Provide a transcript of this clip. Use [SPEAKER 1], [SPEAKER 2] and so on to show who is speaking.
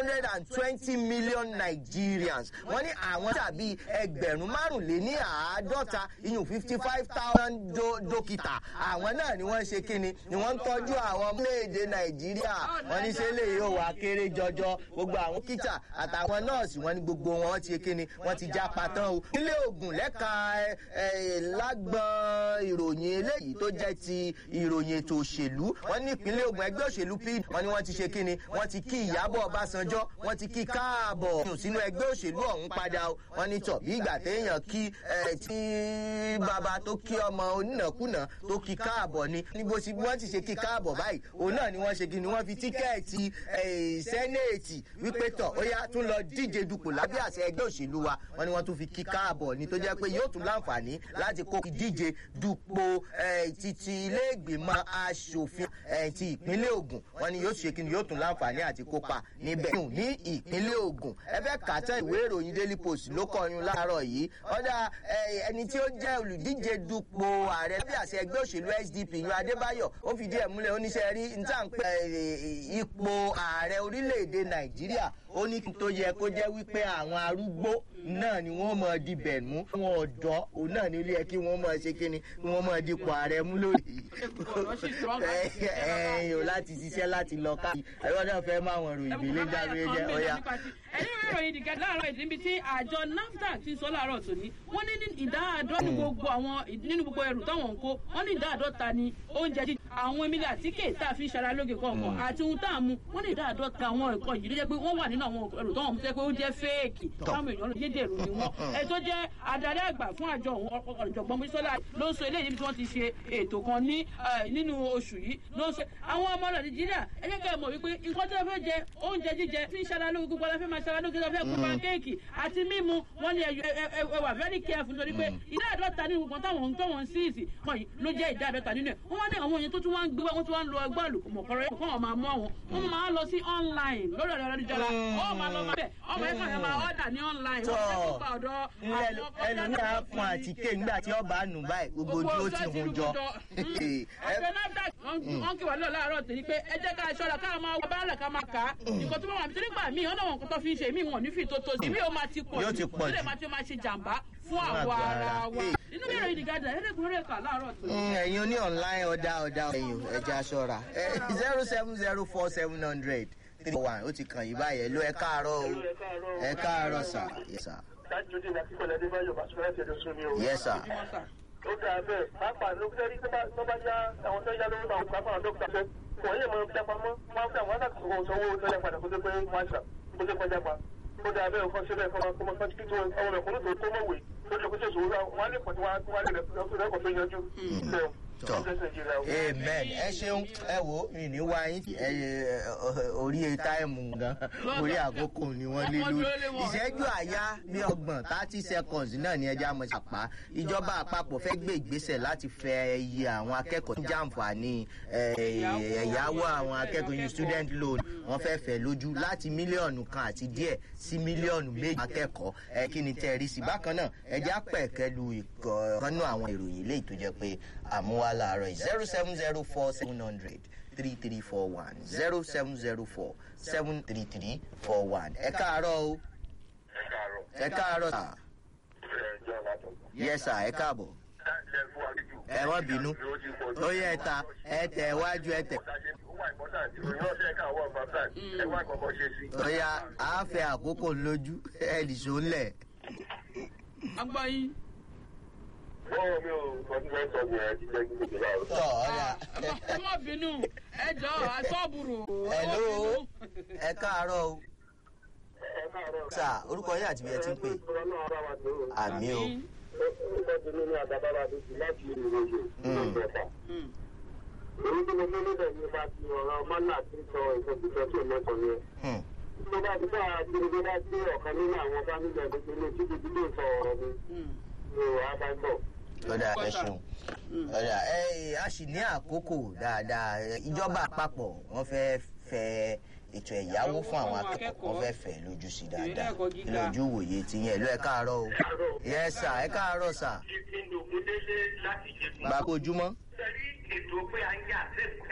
[SPEAKER 1] hundred and twenty million Nigerians wọ́n ní àwọn tàbí ẹgbẹ̀rún márùnléní àádọ́ta iyùn fifty five thousand dókítà àwọn náà ni wọ́n ṣe kíni ni wọ́n ń tọ́jú àwọn ọmọléèdè Nàìjíríà wọ́n ní ṣe lè yóò wá kéré jọjọ gbogbo àwọn kíta àtàwọn nọ́ọ̀sì wọ́n ní gbogbo wọn ti kíni wọ́n ti já patán o nílé Ògùn lẹ́ka lágbọ́n ìròyìn eléyìí tó jẹ́ ti ìròyìn ètò òṣèlú wọ́n ní ìpínlẹ̀ Ògùn ẹgbẹ́ òṣèlú PDP wọ́n ní wọ́n ti ṣe kíni wọ́n ti kí Ìyábọ̀ Ọbásanjọ́ wọ́n ti kí káàbọ̀ sínú ẹgbẹ́ òṣèlú ọ̀hún padà o wọ́n ní tọ̀ bí ìgbà téèyàn kí tí bàbá tó kí ọmọ onínàkúnà tó kí káàbọ̀ ni níbo tí wọ́n ti ṣe kí káàbọ̀ báyìí òun náà ni wọ́n ṣe kíni wọ́n fi tíkẹ́ẹ̀tì sẹ́nẹ̀tì wípé tọ̀ ó yá tún lọ díje dupò lábẹ́ àṣẹ ẹgbẹ́ òṣèlú wa wọ́n ní wọ́n tún fi kí káàbọ̀ ni tó jẹ́ pé yóò tún láǹfààní láti kó díje dupò títí ilé ìgbìmọ̀ aṣòfin ti ìpínlẹ̀ Ògùn wọ́n ní yóò ṣe kíni yóò tún láǹfààní àti kópa níbẹ̀ ní ìpínlẹ̀ Ògùn ẹ fẹ́ kàtẹ́ ìwé ìròyìn Daily Post ló kọyún láàárọ̀ yìí ọ̀dà ẹni tí ó jẹ́ olùdíje dupò ààrẹ bí àṣẹ ẹgbẹ́ òṣèlú SDP yan Adébáyọ̀ ó fìdí ẹ̀ múlẹ̀ oníṣẹ́ rí níta ń pè ipò ààrẹ orílẹ̀-èdè Nàìjíríà ó ní tó yẹ kó jẹ́ wípé àwọn arúgbó náà ni wọ́n mọ̀ dibẹ̀ mú àwọn ọ̀dọ́ òun náà ní ilé ẹ kí wọ́n mọ̀ ṣe kíni kí wọ́n mọ̀ dipò ààrẹ mú lórí ẹ̀yìn ò láti ṣiṣẹ́ láti lọ káàkiri ẹ̀rọ náà fẹ́ máa wọ̀n ròyìn ìbílẹ̀ jáwé jẹ́ ọ̀yà.
[SPEAKER 2] ẹni ìròyìn ìdìgẹ́ láàárọ̀ ìdí níbi tí àjọ NAFDAC ti sọ láàárọ̀ tòní wọ́n ní ìdá àádọ́ ní gbogbo àwọn nínú gbogbo ẹrù táwọn ń kó wọ́n ní ìdá àádọ́ta ni oúnjẹ jíjẹ àwọn emílẹ̀ àtíkè tá a fi ń ṣara lóge kọ̀ọ̀kan àti ohun tá a mú wọ́n ní ìdá àádọ́ta àwọn ẹ̀kọ́ yìí ló jẹ́ pé wọ́n wà nínú àwọn ẹrù táwọn mú tẹ́ pé ó jẹ́ fẹ́ẹ̀kì táwọn èèyàn yédèrú ni wọ́n ẹ tó jẹ́ adarí àgbà fún àjọ ọ̀jọ̀gbọ́n Bísọ́lá ló ń sọ eléyìí níbi tí wọ́n ti ṣe ètò kan ní nínú oṣù yìí ló ń sọ àwọn ọmọ Nàìjíríà ẹ jẹ́ ká ẹ mọ̀ wípé nǹkan tí wọ́n fẹ́ jẹ oúnjẹ jíjẹ tí ń ṣara lóge gbogbo aláfẹ́ máa ṣara lóge tó fẹ́ kó pankéèkì àti mímu wọ́n ní ẹ wà very careful nítorí pé ìdá àádọ́ta nínú gbogbo táwọn tó wọ́n síìsì mọ̀ yìí ló jẹ́ ìdá àádọ́ta nínú ẹ̀ wọ́n wá ní àwọn èèyàn tó tún wá ń gbé wọ́n tún wá ń lo ẹgbẹ́ àlùkùmọ̀kọ́rọ́ yẹn kó wọ́n máa mú àwọn wọ́n máa lọ sí online lórí ọ̀rọ̀ ẹ̀rọ ó máa lọ máa bẹ̀ ọmọ ẹ̀fọn yẹn máa ọ̀dà ní online wọ́n fẹ́ kó pa ọ̀dọ́
[SPEAKER 1] ẹlòmíà fún àtìké nígbà tí ọba nù báyìí gbogbo ojú ó ti hun jọ.
[SPEAKER 2] àjọ NAFDAC wọ́n kí wà lọ láàárọ̀ tèmi pé ẹ jẹ́ ká ṣọ́ra ká máa wọ báàlẹ̀ ká máa kà á nǹkan tó bá wà nítorí gbà míì ọ̀nà wọn kò tó fi ń ṣe mí wọn ò ní fi tó tó sí mí ó máa ti pọ̀ jù ó lè máa ti máa ṣe jàǹbá fún àwọ̀ ara wa inú mi ìròyìn ìdìgadà ẹ̀ẹ́dẹ́gbẹ̀rún kà láàárọ̀ tó.
[SPEAKER 1] ẹ̀yin oní online ọ̀dà ọ̀dà ẹ̀yìn ẹja ṣọ́ra zero seven zero four seven hundred three one ó ti kàn yín báyẹn ló ẹ káàárọ̀ o ẹ káàárọ̀ sà yes sà. yes sà.
[SPEAKER 3] ó dáa bẹ́ẹ̀ pàápàá ló fẹ́ rí tó bá yá àwọn tó yá lówó náà pàápàá àwọn dókítà fẹ́ wọ́n yẹ mọ jápa mọ́ wọ́n fẹ́ àwọn aláàkó sanwó tó yẹ padà kó tó pé wọ́n ṣà kó tó kọjá pa ó dáa bẹ́ẹ̀ kọ́ síbẹ̀ kọ́ máa kó máa kọ́ títí àwọn ẹ̀kọ́ tó tó mọ̀wé tó lè kó tó sòwò wọ́n á lè pọ̀ tí wọ́n á lè rẹ̀ kọ́ tó yanjú
[SPEAKER 1] tọ amen ẹ ṣeun ẹ wo mi ní wá yín orí táìmù gan orí àkókò ni wọ́n lé lórí ìṣẹ́jú àyá bí ọgbọ̀n thirty seconds náà ni ẹja mọ̀ ṣàpá ìjọba àpapọ̀ fẹ́ gbé ìgbésẹ̀ láti fẹ iye àwọn akẹ́kọ̀ọ́ tó jàǹfààní ẹ̀yáwó àwọn akẹ́kọ̀ọ́ yìí student loan wọ́n fẹ́ fẹ́ lójú láti mílíọ̀nù kan àti díẹ̀ sí mílíọ̀nù méjì akẹ́kọ̀ọ́ ẹ kí ni tẹ́ rí sí bákan náà ẹja pẹ̀kẹ́ lu ìkànnú àwọn ìròyìn léyìí tó jẹ́ pé àmúwá láàárọ̀ yìí zero seven zero four seven hundred three three four one zero seven zero four seven three three four one ẹ káàárọ̀ o ẹ káàárọ̀ sà yes sà ẹ káàbọ̀ ẹ wọ́n bínú ó yẹ ẹ ta ẹ tẹ̀ wájú ẹ tẹ̀. ó yá a fẹ́ àkókò lójú ẹ nìṣó ńlẹ̀.
[SPEAKER 2] agbáyé
[SPEAKER 3] bọ́ọ̀ mi ò tọ́jú ẹ sọ ní ẹ ti jẹ́ kí gbogbo láàrú.
[SPEAKER 1] tọ́ ọ̀ya.
[SPEAKER 2] ẹ má bínú ẹ jọ àtọ́bùrù.
[SPEAKER 1] hello ẹ káàárọ̀ o.
[SPEAKER 3] ẹ káàárọ̀.
[SPEAKER 1] sà orúkọ yín àti bí ẹ ti ń pè. àmì o.
[SPEAKER 3] orúkọ tèmi ní àdàbàbà tuntun láti ìròyìn ìjọba. èyí tí mo fẹ́ níbẹ̀ ni bá ti ọ̀rọ̀ mọ́nà tí ń sọ ìsọkúsọ tí ò mọ́tò yẹn. tó bá ti bá a ti rí bá tí ọ̀kan nínú àwọn fámìlì ẹ̀dẹ́gbẹ́ ní títí tí kò sọ ọ̀rọ̀ mi. mi ò wá bá ń bọ̀
[SPEAKER 1] ọ̀dà ẹ ṣeun ọ̀dà ẹ a sì ní àkókò dáadáa ìjọba àpapọ̀ wọ́n fẹ́ fẹ́ ètò ẹ̀yáwó fún àwọn akẹ́kọ̀ọ́ wọ́n fẹ́ fẹ́ lójú sí dáadáa lójú wòye ti yẹn ló ẹ káàárọ̀ o yẹ sà ẹ káàárọ̀ sà.
[SPEAKER 3] Ìpinnu Ògúndélé láti jẹ.
[SPEAKER 1] gbàgbójúmọ́.
[SPEAKER 3] Sẹ́rí ètò pé à ń yà sẹ́kù